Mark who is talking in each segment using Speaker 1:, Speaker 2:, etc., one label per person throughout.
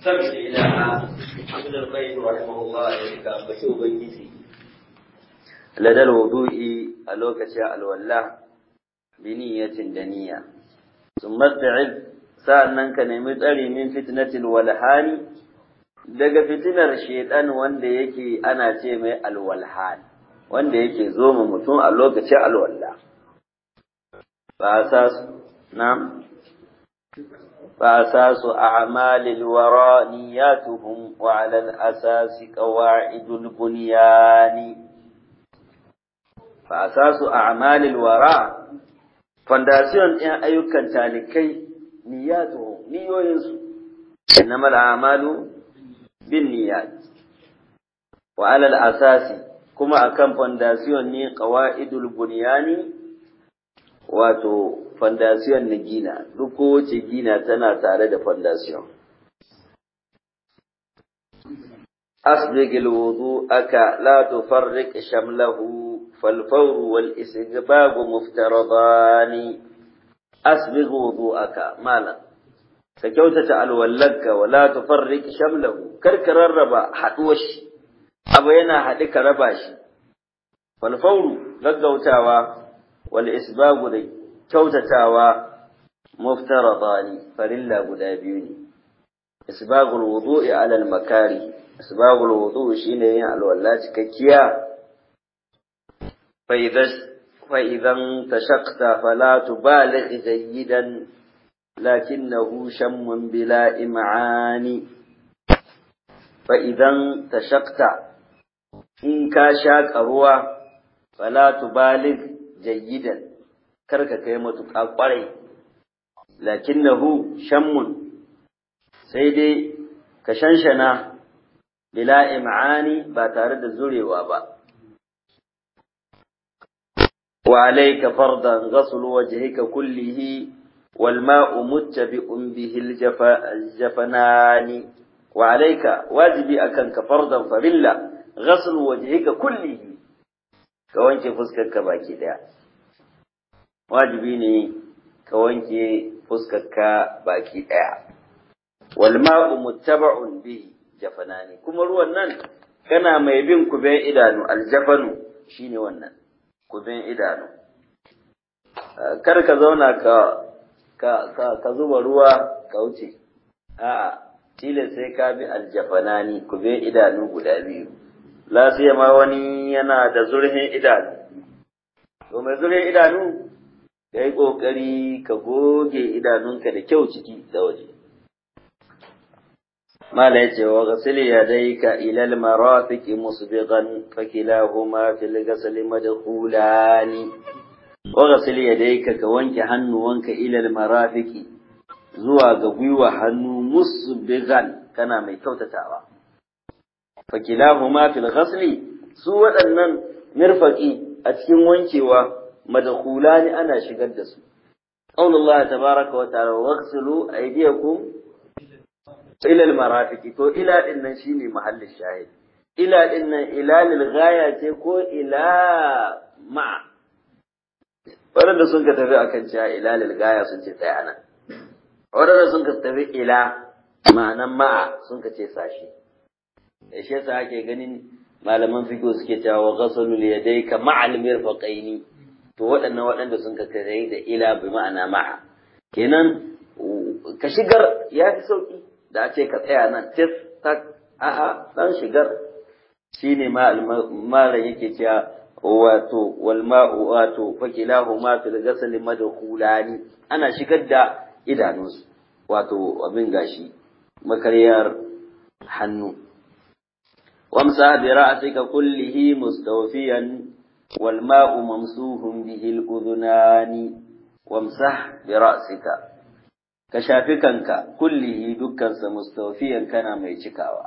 Speaker 1: sabbi ilaha ibn al-qayyim rahimahullah ya ka bashi ubangiji ladal wudu'i a lokacin alwala bi niyyatin da niyya summa ta'id sa'annan ka nemi tsari min fitnatil walhani daga fitinar shaitan wanda yake ana ce mai alwalhan wanda yake zo ma mutum a lokacin alwala ba sa na فأساس أعمال الوراء نياتهم وعلى الأساس قواعد البنيان فأساس أعمال الوراء فانداسيون إن أيوكا تالكي نياتهم نيوينسو إنما الأعمال بالنيات وعلى الأساس كما أكم فانداسيون ني قواعد البنيان wato fondasiyon na gina duk kowace gina tana tare da fondasiyon أسبق الوضوءك لا تفرق شمله فالفور والاستجباب مفترضان أسبق وضوءك مالا فكوتة الولك ولا تفرق شمله كركر الربا حدوش أبينا حدك رباش فالفور لقوتاوا wal isbagu da kyautatawa muftaradani farilla guda biyu ne isbagul wudu'i ala al makari isbagul wudu'i shine yin alwala cikakkiya fa idan fa idan tashaqta fala tubaligh jayyidan lakinnahu shammun bila im'ani fa idan tashaqta in ka shaƙa ruwa fala tubaligh jayyidan karka kai matuƙa ƙwarai lakinnahu shammun sai dai ka shanshana bila im'ani ba tare da zurewa ba wa alayka fardan ghaslu wajhika kullihi wal ma'u muttabi'un bihi al-jafanani wa alayka wajibi akan ka fardan farilla ghaslu wajhika kullihi ka wanke fuskarka baki daya wajibi ne ka wanke fuskarka baki daya wal ma'u muttaba'un bihi jafanani kuma ruwan nan kana mai bin kuben idanu aljafanu shine wannan kuben idanu kar ka zauna ka ka ka, ka zuba ruwa ka wuce a'a tilas sai ka bi aljafanani kuben idanu guda biyu la ma wani yana da zurhin idanu to mai zurhin idanu ka yi ƙoƙari ka goge idanunka da kyau ciki da waje mala ya ce wa gasili ya dai ka ilal marafiki musbiqan fa kilahuma fil ghasli madkhulani wa gasili ya dai ka ka wanke hannuwanka ilal marafiki zuwa ga gwiwa hannu musbiqan kana mai kyautatawa fakilahuma fil ghasli su waɗannan mirfaqi a cikin wankewa madkhulani ana shigar da su qaulullah tabaraka wa ta'ala waghsilu aydiyakum ila al marafiqi to ila din nan shine mahallin shahid ila din nan ila lil ghaya ce ko ila ma waɗanda sun ka tafi akan cewa ila lil ghaya sun ce tsaya nan waɗanda sun ka tafi ila ma'anan ma'a sun ka ce sashi da shi yasa ake ganin malaman fiqh suke cewa wa ghasalul yadayka ma'al mirfaqaini to waɗannan waɗanda sun ka kai da ila bi ma'ana ma'a kenan ka shigar ya fi sauki da a ce ka tsaya nan tis tak a'a dan shigar shine ma malam yake cewa wato wal ma'u wato fakilahu ma fil ghasl madkhulani ana shigar da idanunsu wato abin gashi makaryar hannu وامسح برأسك كله مستوفيا والماء ممسوح به الأذنان وامسح برأسك كشافكنك كله دكا مستوفيا كان ميشكاوا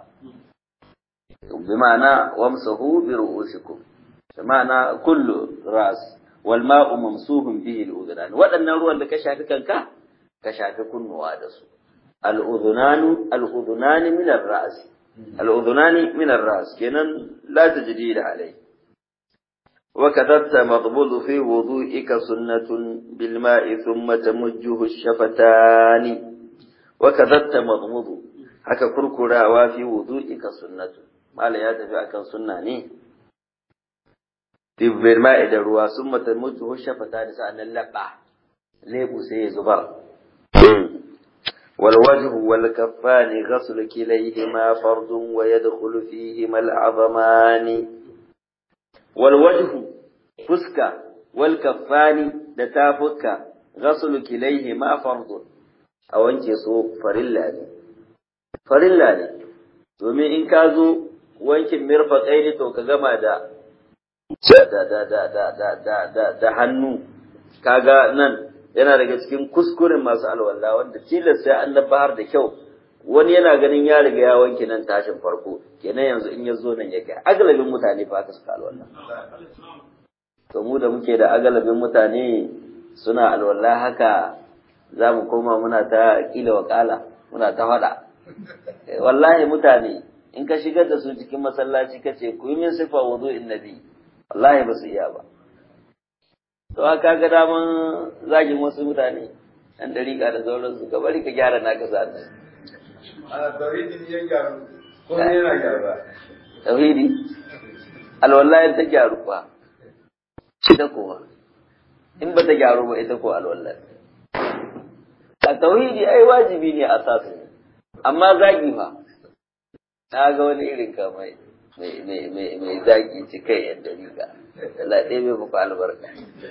Speaker 1: بمعنى وامسحوا برؤوسكم بمعنى كل رأس والماء ممسوح به الأذنان وأن الروح اللي كشافكنك كشافكن وادسو الأذنان الأذنان من الرأس الأذنان من الرأس كنن لا تجديد عليه وكذبت مضبوط في وضوئك سنة بالماء ثم تمجه الشفتان وكذبت مضبوط haka kurkurawa fi wudu'ika sunnatu malam ya tafi akan sunna ne bil ma'i da ruwa sun mata mutu shafata da sa'annan labba lebu sai ya zubar wal wajhu wal kaffani ghaslu kilayhima fardun wa yadkhulu fihima al azamani wal wajhu fuska wal kaffani da tafuka ghaslu kilayhima fardun a wanke su farilla ne farilla ne domin in ka zo wankin mirfaƙai ne to ka gama da da da da da da da da da hannu kaga nan yana daga cikin kuskuren masu alwala wanda tilas sai an bahar da kyau wani yana ganin ya riga ya wanke nan tashin farko kenan yanzu in ya zo nan ya kai agalabin mutane fa haka suka alwala to mu da muke da agalabin mutane suna alwala haka za mu koma muna ta kila wakala muna ta faɗa wallahi mutane in ka shigar da su cikin masallaci ka ce ku yi min sifa wudu'in nabi wallahi ba su iya ba to ka ga daman zagin wasu mutane ɗan dariƙa da sauransu ka bari ka gyara naka sa
Speaker 2: a tauhidi ya gyaru ko yana gyaruwa
Speaker 1: tauhidi alwallahi ta gyaru ba ita kowa in ba ta gyaru ba ita ko alwallahi a tauhidi ai wajibi ne a sasu amma zagi fa na ga wani irin ka mai mai zagi ci kai yadda riga Allah ɗaya bai muku albarka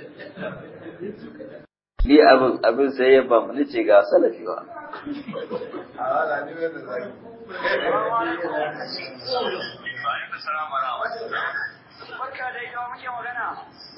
Speaker 1: ni abin abin sai ya ba ni ce ga salafi wa
Speaker 2: a wala ni wanda zaki
Speaker 3: Barka da ita muke magana.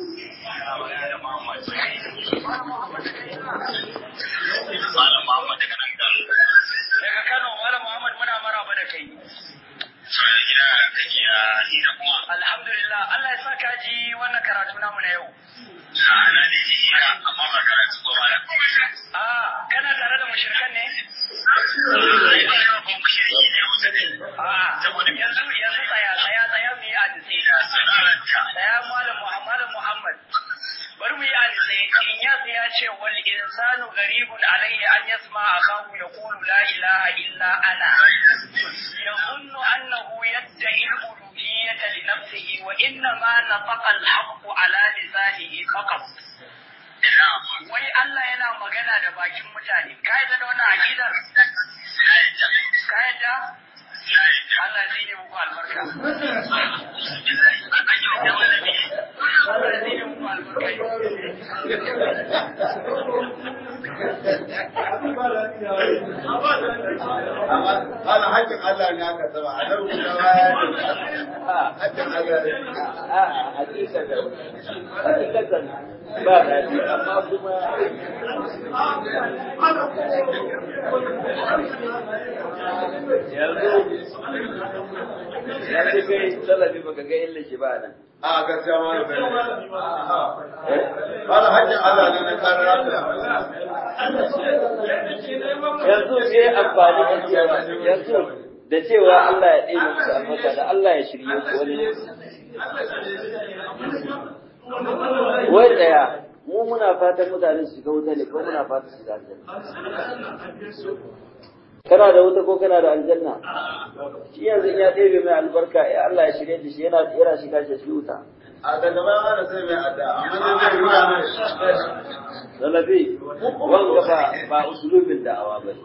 Speaker 4: Malam Muhammad daga nan kan
Speaker 3: Daga Kano, Malam Muhammad muna maraba da kai.
Speaker 4: sauran gida kake a hira kuma
Speaker 3: Alhamdulillah, Allah ya sa ka ji wannan karatu namu na yau.
Speaker 4: a na da ji hira amma ba karatu ba malam.
Speaker 3: Ah, kana tare da mushrikan ne?
Speaker 4: Ai ba yawa ba mu shirki ne wuta ne.
Speaker 3: Ah,
Speaker 4: Saboda me
Speaker 3: yanzu yanzu tsaya tsaya tsaya mu yi hadisi.
Speaker 4: ina sanaranta.
Speaker 3: Tsaya Malam Muhammad Muhammad. Bari mu yi hadisi. In ya ya ce wal insanu gharibun alayhi an yasma akahu yaqulu la ilaha illa ana. يظن أنه يدعي الألوهية لنفسه وإنما نطق الحق على لسانه فقط
Speaker 4: Ina
Speaker 3: wai Allah yana magana da bakin mutane ka yadda da wannan aqidar
Speaker 4: na yadda.
Speaker 3: ka yadda
Speaker 4: Na yadda.
Speaker 3: Allah zai yi muku albarka
Speaker 4: An yi wa malami.
Speaker 3: Allah zai yi muku albarka
Speaker 2: amma wala hakkin Allah ne aka saba a nan kuma baya hakkin Allah ne
Speaker 1: a hakikatan hakikatan ba daɗi amma kuma yanzu yanzu kai salafi baka ga illa shi ba nan
Speaker 2: a gaskiya ma da bai wala hakkin Allah ne na kare rafiya
Speaker 1: yanzu sai amfani da cewa yanzu da cewa Allah ya ɗebe musu albarka da Allah ya shirye ku wani wai tsaya mu muna fatan mutane su shiga wuta ne ko muna fatan su shiga aljanna kana da wuta ko kana da aljanna shi yanzu in ya ɗebe mai albarka ya Allah ya shirye da shi yana yana shiga shi wuta
Speaker 2: a daga baya ana sai mai adda amma ne zai ruwa mai
Speaker 1: Salafi, wanga ba ba usulubin da'awa ba ne.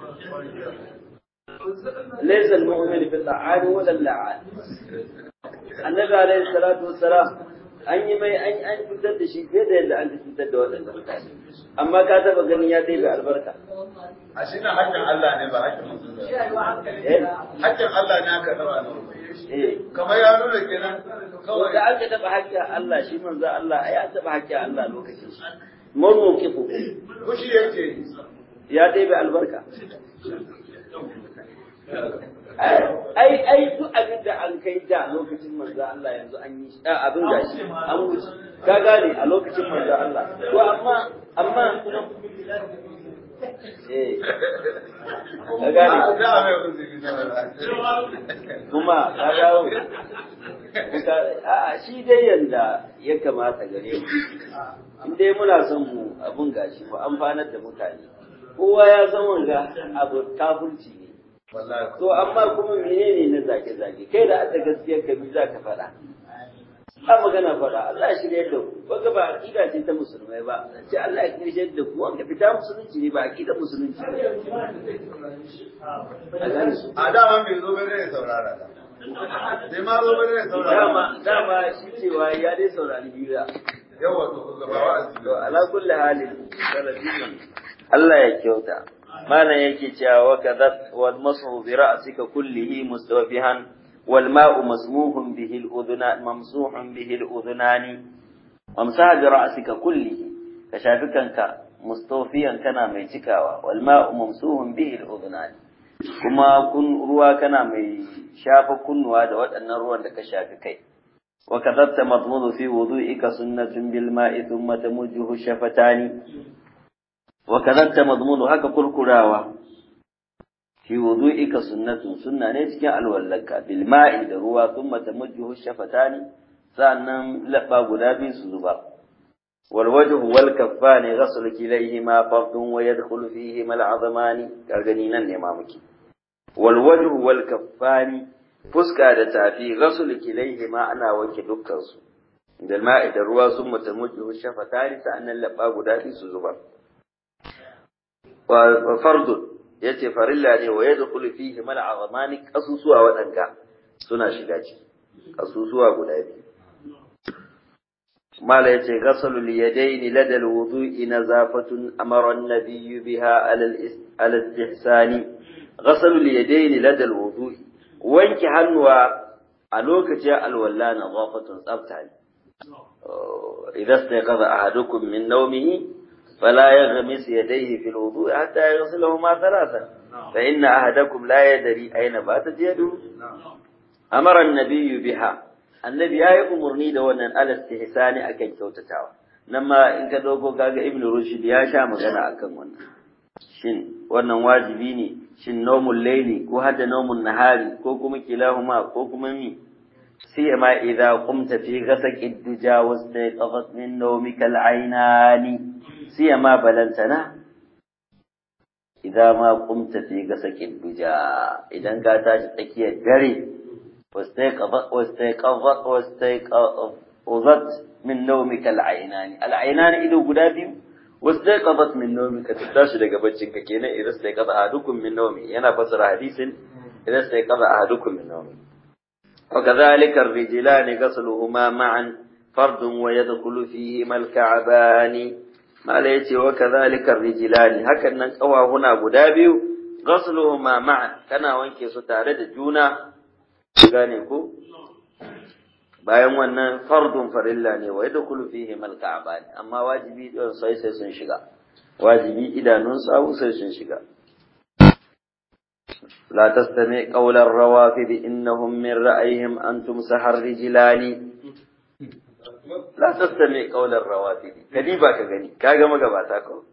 Speaker 1: Laysa al-mu'min fi al-la'ani wa al-la'an. Annabi alayhi salatu wassalam an yi mai an an fitar da shi fiye da yadda an fitar da waɗannan mutane. Amma ka taba ganin ya dai albarka.
Speaker 2: a shi na hakkin Allah ne ba hakkin mutum ba
Speaker 1: Eh?
Speaker 2: hakkin Allah ne aka saba ne
Speaker 1: Eh.
Speaker 2: kamar ya nuna kenan
Speaker 1: Kawai
Speaker 2: kawai
Speaker 1: da aka taba haƙƙin Allah shi manzo Allah ai an taba haƙƙin Allah lokacin shi. Mun muqifu
Speaker 2: kushi yake
Speaker 1: ya dai albarka. ai ai duk abin da an kai da lokacin manzo Allah yanzu an yi a abin gashi an wuce ka gane a lokacin manzo Allah to amma amma eh ka gane
Speaker 2: da mai uzuri da wala
Speaker 1: kuma ka dawo a shi dai yanda ya kamata gare mu in dai muna son mu abun gashi mu amfanar da mutane kowa ya san wanga abu kafirci ne
Speaker 2: wallahi
Speaker 1: to amma kuma menene na zage zage kai da aka gaskiyar ka bi za ka faɗa a magana faɗa Allah ya shirya da ku wanda ba aqida ce ta musulmai ba ce Allah ya shirya da ku wanda fita musulunci ne ba aqida musulunci ne a gane su
Speaker 2: a dama bai zo bai zai saurara ta sai ma zo bai zai saurara
Speaker 1: dama dama shi cewa ya dai saurari hira
Speaker 2: yawa to gaba wa'azi
Speaker 1: to ala kulli halin salafin Allah ya kyauta malam yake cewa wa kadha wal masu bi ra'sika kullihi mustawfihan wal ma'u masmuhun bihi al udhuna mamsuhun bihi al udhunani amsa bi ra'sika kullihi ka shafi kanka mustawfiyan kana mai cikawa wal ma'u mamsuhun bihi al udhunani kuma kun ruwa kana mai shafa kunnuwa da waɗannan ruwan da ka shafi kai وكذبت مضمون في وضوئك سنة بالماء ثم تمجه الشفتان وكذبت مضمون هكا كركراوة في وضوئك سنة سنة نتكي الولك بالماء دروا ثم تمجه الشفتان سأنم لبا قدابي سزبا والوجه والكفان غسل كليهما فرد ويدخل فيهما العظمان كالغنينا نمامك والوجه والكفان fuska da tafi ghasl kilaihi ma ana wanke dukkansu da ma'i da ruwa sun mutamuju shafatari sa'annan labba guda biyu su zuba wa fardun yace farilla ne wa yadkhulu fihi mal azamani kasusuwa wadanga suna shiga ciki kasusuwa guda biyu mala yace ghaslu al yadaini lada al wudu'i nazafatun amara an-nabiy biha ala al-istihsani ghaslu al yadaini lada al wudu'i wanke hannuwa a lokacin alwala na zafatun tsafta ne. Idan sai kaza a hadukun min naumihi fala ya gami su yadaihi fil wudu hatta ya gasu lahu ma talata fa inna ahadakum la yadri aina ba ta jadu amara annabiyyu biha annabi yayi umurni da wannan alastihsani akan kyautatawa nan ma in ka dogo kaga ibnu rushd ya sha magana akan wannan shin wannan wajibi ne shin nomul laili ko hadda nomun nahari ko kuma kilahuma ko kuma mi sai ma idza qumta fi ghasaqi duja wastayqafat min nawmika al-aynani sai ma balantana idza ma qumta fi ghasaqi duja idan ka tashi tsakiyar dare wastayqafat wastayqafat wastayqafat min nawmika al-aynani al-aynani ido guda biyu واستيقظت من نومك تتاشي daga baccinka kenan idan استيقظ احدكم من نومه yana fasara hadisin idan استيقظ احدكم من نومه وكذلك الرجلان غسلهما معا فرد ويدخل فيهما الكعبان ما ليتي وكذلك الرجلان هكذا قوا هنا guda biyu غسلهما معا kana wanke su tare da juna gane ko bayan wannan fardun farilla ne wa yadkhulu fihi mal ka'ban amma wajibi don sai sai sun shiga wajibi idanun sawu sai sun shiga la tastami qawla ar-rawafid innahum min ra'ayhim an tumsaha ar-rijlani la tastami qawla ar-rawafid kadi ba ka gani kaga magabata ko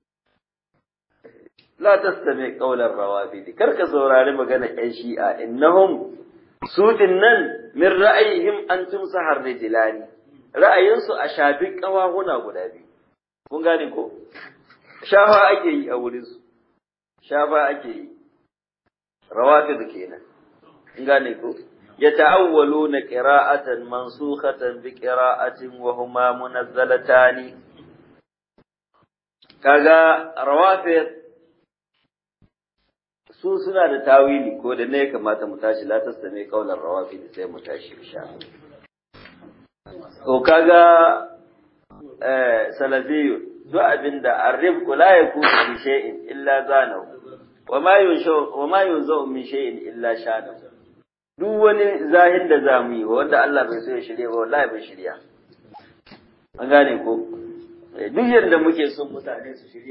Speaker 1: la tastami qawla ar-rawafid karka saurari magana ƴan shi'a innahum su nan min ra'ayihim an tumsahar rijlani ra'ayinsu a shafi kawahuna guda biyu kun gane ko shafa ake yi a wurin su shafa ake yi rawafid kenan kun gane ko yata'awwaluna qira'atan mansukhatan bi qira'atin wa huma munazzalatani kaga rawafid su suna da tawili ko da ne kamata mu tashi la tasame kaular rawafi sai mu tashi insha to kaga eh salafiyu duk abinda arribku la yakunu bi shay'in illa zanahu wa ma yunshu wa ma yunzu min shay'in illa shanahu duk wani zahin da zamu yi wanda Allah bai so ya shirye ba wallahi bai shirya an gane ko duk yadda muke son mutane su shirye